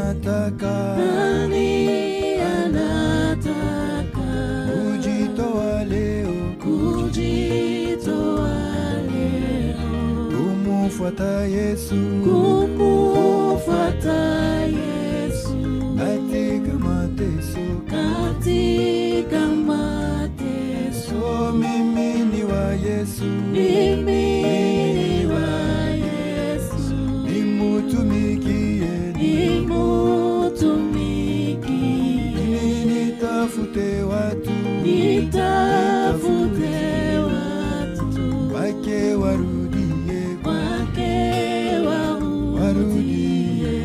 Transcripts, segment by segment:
anataka nani anataka kujitoa leo kujitoa leo kumfuata Yesu kumfuata Yesu katika mateso. katika mateso. So mimi ni wa Yesu, Mimi ni wa Yesu, nimutumikie, nimutumikie, ili nitafute watu nitafute watu wake warudie, wake warudie. warudie.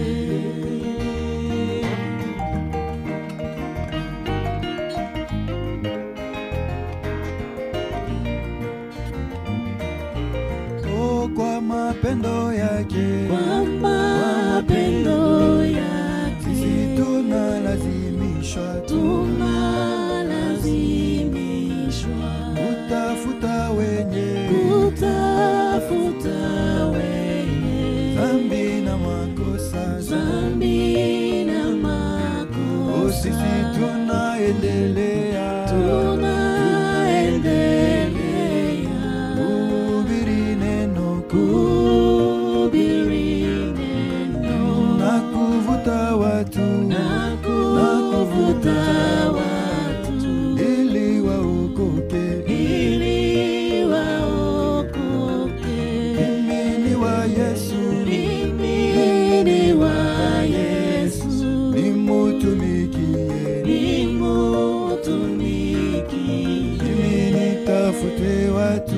Oh, kwa mapendo yake Kwa mapendo yake sisi tunalazimishwa tu tunalazimishwa kutafuta wenye kutafuta wenye dhambi na makosa dhambi na Oh, sisi makosa. tunaendelea Tunaendelea kuhubiri neno kuhubiri neno na kuvuta watu na kuvuta watu ili waokoke. ili waokoke. Mimi ni wa Yesu, Mimi ni wa Yesu, nimutumikie, nimutumikie, mimi nitafute watu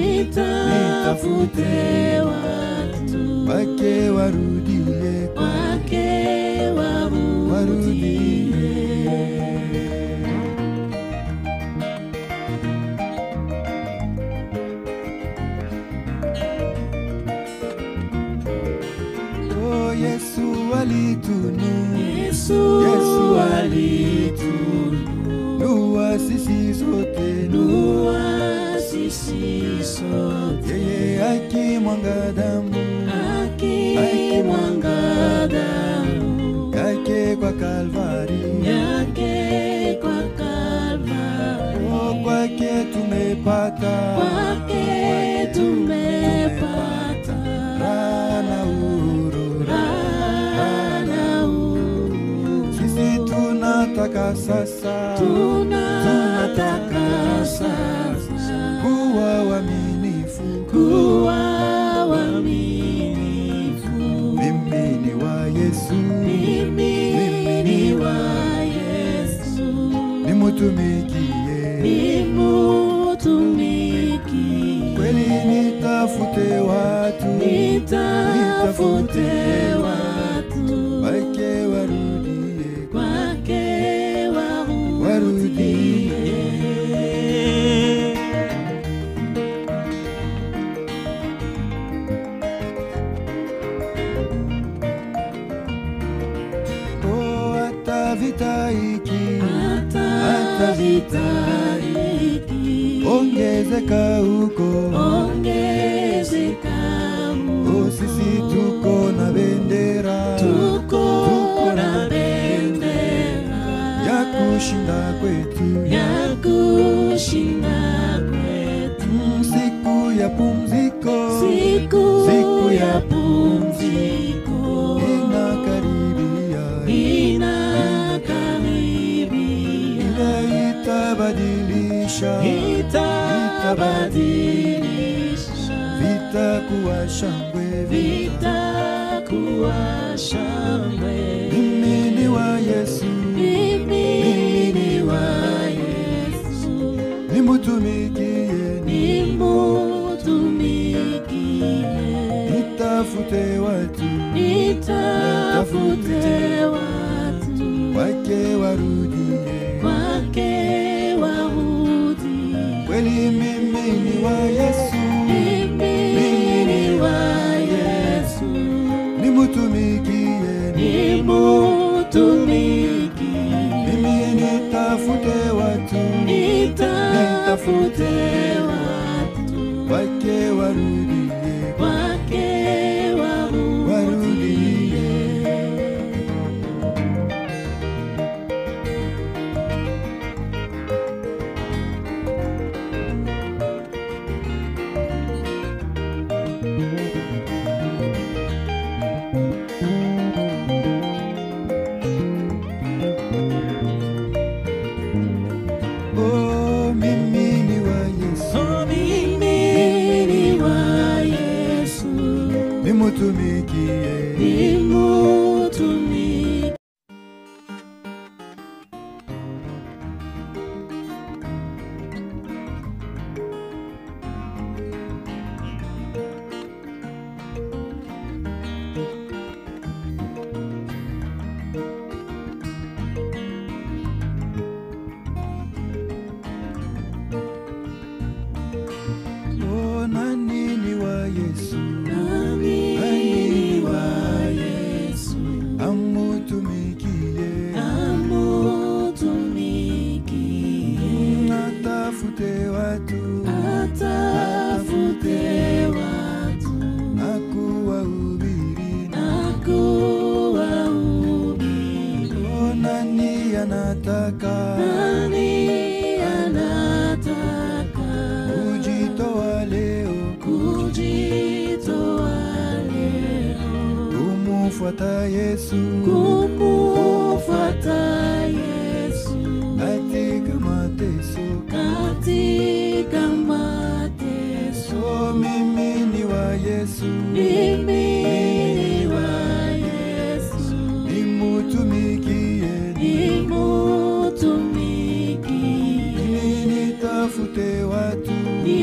nitafute watu wake warudie, wake warudie. Oh, Yesu alitunu Yesu Yesu alitununua nua sisi sote, sisi sote, yeye akimwanga damu akimwanga damu yake kwa Kalvari. yake kwa Kalvari. Oh, kwake tumepata Kwake tumepata raha na uhuru. raha na uhuru. Sisi tunataka sasa tunataka sasa kuwa waaminifu. kuwa waaminifu. Mimi ni wa Yesu, Mimi ni wa Yesu, nimutumikie nimutumikie, kweli, nitafute watu nitafute watu wake warudie, kwake warudie. warudie. Oh, hata vita hiki Hata vita hiki ongezeka huko, ongezeka oh, sisi tuko na bendera tuko na bendera ya kushinda kwetu, ya kushinda kwetu Mm, siku ya pumziko siku Siku ya ya pumziko inakaribia, inakaribia ile itabadilisha itabadilisha vita kuwa shangwe, vita. vitakuwa shangwe. Mimi ni wa Yesu, Mimi ni wa Yesu, nimutumikie, nimutumikie, nitafute watu nitafute watu wake warudie, wake warudie. kweli mimi ni wa Yesu, Mimi ni wa Yesu, nimutumikie, nimutumikie, mimi nitafute watu nitafute watu wake warudie, wake warudie. warudie. nimutumikie nimutumikie Oh, nani ni wa Yesu nani ni wa Yesu amutumikie amutumikie atafute watu atafute watu na kuwahubiri na kuwahubiri Oh, nani anataka nani anataka kujitoa leo kujitoa leo kumfuata Yesu kumfuata Yesu katika mateso katika mateso Oh, mimi ni wa Yesu mimi ni wa Yesu nimutumikie nimutumikie mimi nitafute watu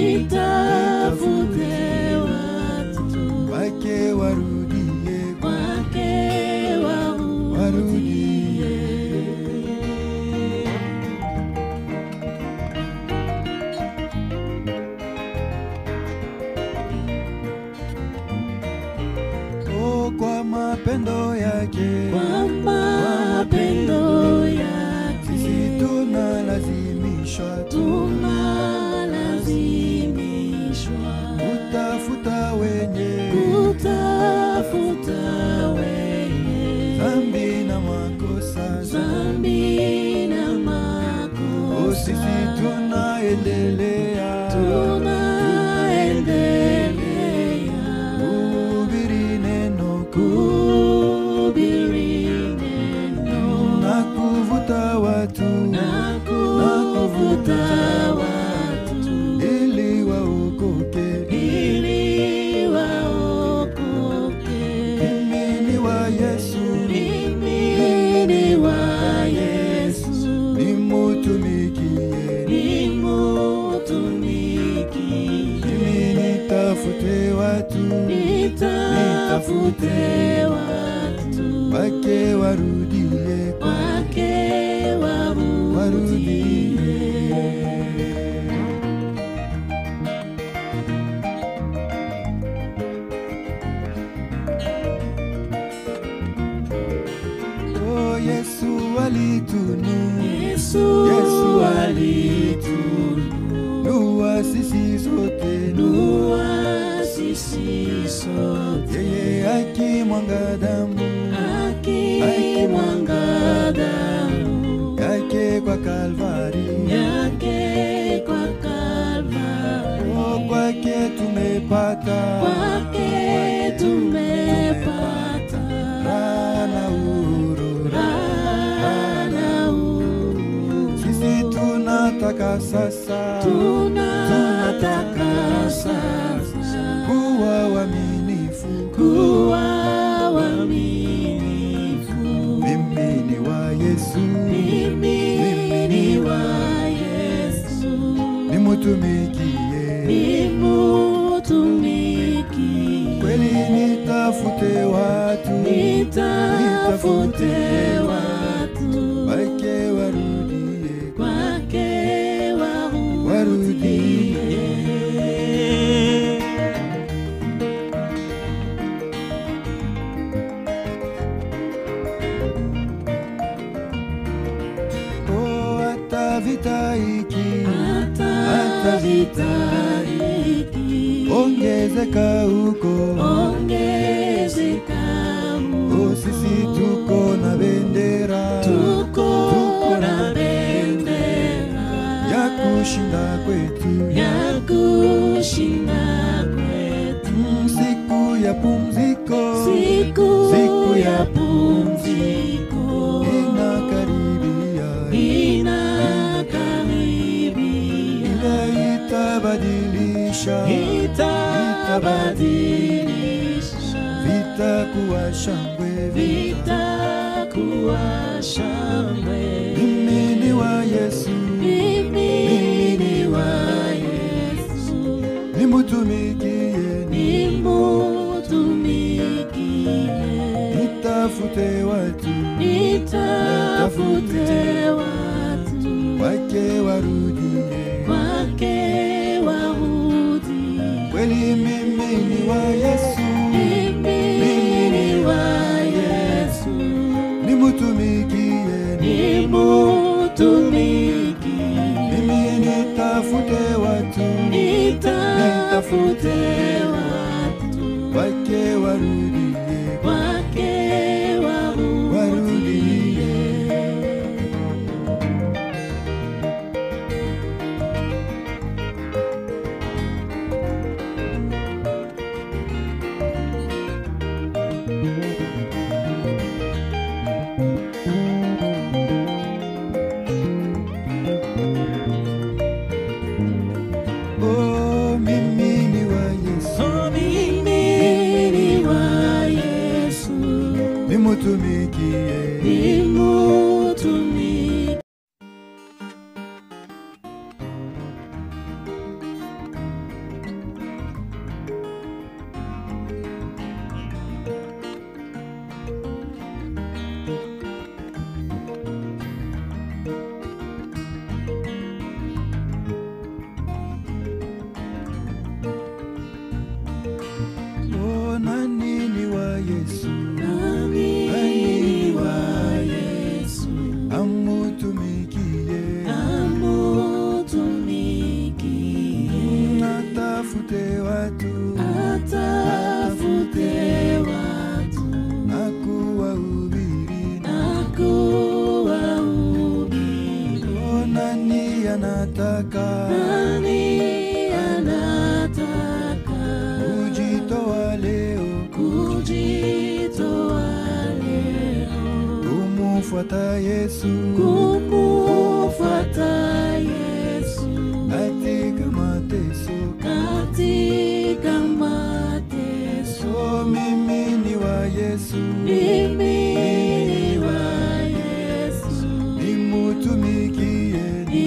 nitafute watu wake warudie kwake warudie warudie Oh, kwa mapendo yake kwa mapendo yake sisi tunalazimishwa tu tunalazimishwa kutafuta wenye kutafuta wenye dhambi na makosa dhambi na Oh, sisi makosa tunaendelea tunaendelea kuhubiri neno kuhubiri neno na kuvuta watu na kuvuta watu ili waokoke. ili waokoke. Mimi ni wa Yesu, Mimi ni wa Yesu, nimutumikie. nimutumikie. Mimi nitafute watu Nitafute watu wake warudie, wake warudie. warudie. Oh, Yesu alitunu Yesu Yesu alitununua nua sisi sote, sisi sote, yeye akimwanga damu akimwanga damu yake kwa Kalvari. yake kwa Kalvari. Oh, kwake tumepata Kwake tumepata raha na uhuru. raha na uhuru. Sisi tunataka sasa tunataka sasa kuwa waaminifu. kuwa waaminifu. Mimi ni wa Yesu, Mimi ni wa Yesu, nimutumikie nimutumikie. kweli, nitafute watu Nitafute watu wake warudie, kwake warudie. warudie. Oh, hata vita hiki Hata vita hiki ongezeka huko, ongezeka oh, sisi tuko na bendera tuko na bendera ya kushinda kwetu, ya kushinda kwetu. Mm, siku ya pumziko Siku Siku ya ya pumziko inakaribia, inakaribia, ile itabadilisha itabadilisha vitakuwa shangwe, vitakuwa shangwe. mimi ni wa Yesu, Mimi ni wa Yesu, nimutumikie, nimutumikie, nitafute watu nitafute watu wake warudie, wake warudi. kweli mimi ni wa Yesu, Mimi ni wa Yesu, nimutumikie, nimutumikie, mimi nitafute watu nitafute watu wake warudie, wake warudi. warudie. Oh, mimi ni wa Yesu, Oh, mimi ni wa Yesu, nimutumikie, nimutumikie. oh, nani ni wa Yesu, Nami ni wa Yesu, amutumikie, amutumikie. natafute watu Atafute watu na kuwahubiri, na kuwahubiri. oh, nani anataka Nani anataka kujitoa leo kujitoa leo kumfuata Yesu kumufuata Yesu katika mateso. katika mateso? Oh, mimi ni wa Yesu, Mimi ni wa Yesu, nimutumikie,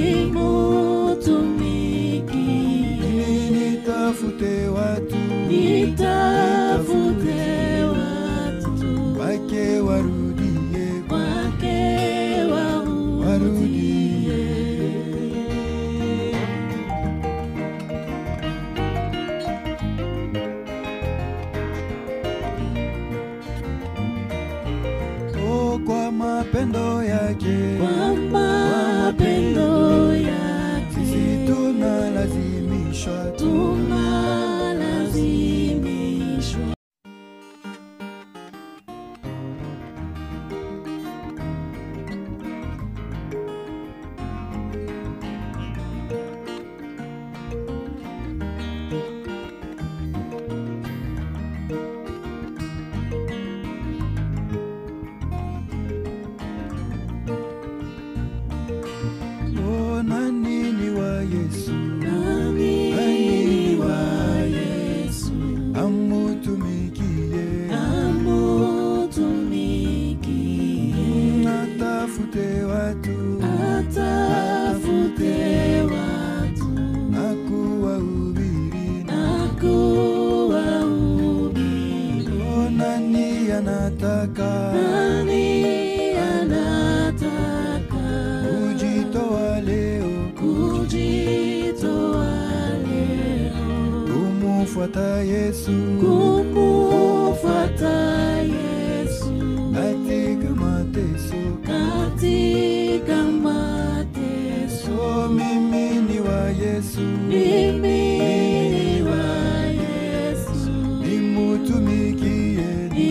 nimutumikie, mimi nitafute watu nitafute watu wake warudie, wake warudie. warudie. Oh, kwa mapendo yake Kwa mapendo yake sisi tunalazimishwa tunalazimishwa Oh, nani ni wa Yesu, nami ni wa Yesu amutumikie, amutumikie natafute watu atafute watu na kuwahubiri. na kuwahubiri. Oh, nani anataka Nani anataka kujitoa leo kujitoa leo kumfuata Yesu kumufuata Yesu katika mateso. katika mateso? Oh, mimi ni wa Yesu, Mimi ni wa Yesu, nimutumikie,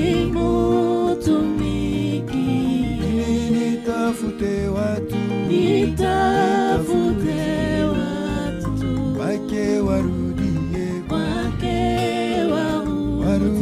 nimutumikie, mimi nitafute watu nitafute watu wake warudie, wake warudi. warudie.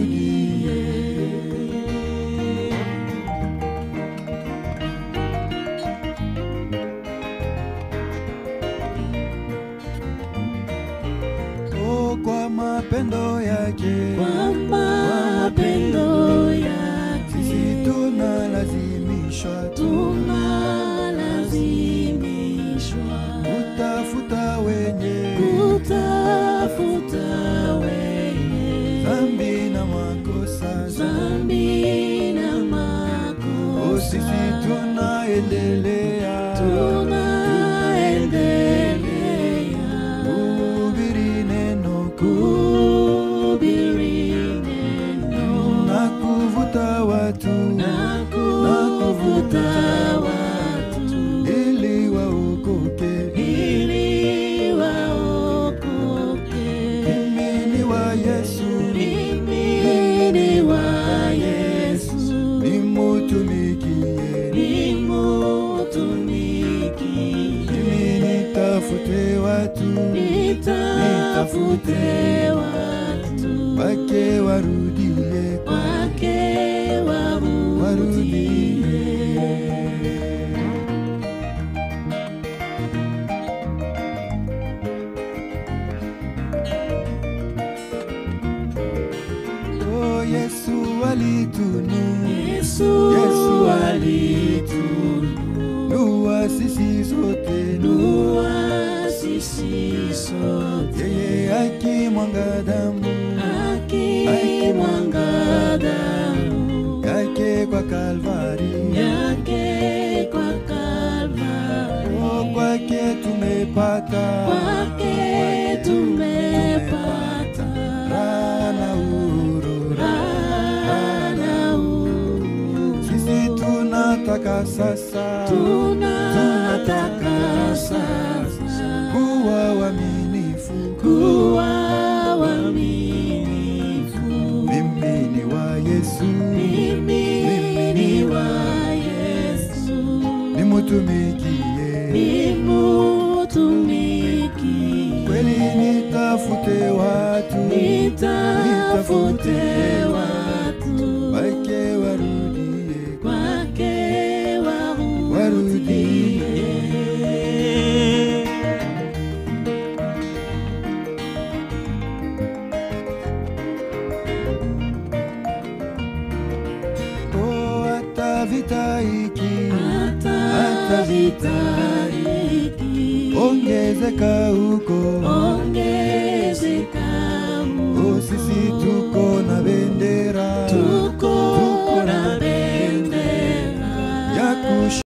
makosa zambi na Oh, sisi makosa tunaendelea tunaendelea kuhubiri neno kuhubiri neno na kuvuta watu na kuvuta watu ili waokoke. ili waokoke. Mimi ni wa Yesu, Mimi ni wa Yesu, nimutumikie. nimutumikie. Mimi nitafute watu Nitafute watu wake warudie wake warudie. warudie. Oh, Yesu alitunu Yesu Yesu alitununua sisi sote sisi sote yeye akimwanga damu akimwanga damu yake kwa Kalvari. yake kwa Kalvari. Oh, kwake tumepata Kwake tumepata raha na uhuru. raha na uhuru. Sisi tunataka sasa tunataka sasa kuwa waaminifu. kuwa waaminifu. Mimi ni wa Yesu, Mimi ni wa Yesu, nimutumikie nimutumikie. kweli, nitafute watu Nitafute watu wake warudie kwake warudie. warudie. Oh, hata vita hiki Hata vita hiki ongezeka huko. ongezeka Oh, sisi tuko na bendera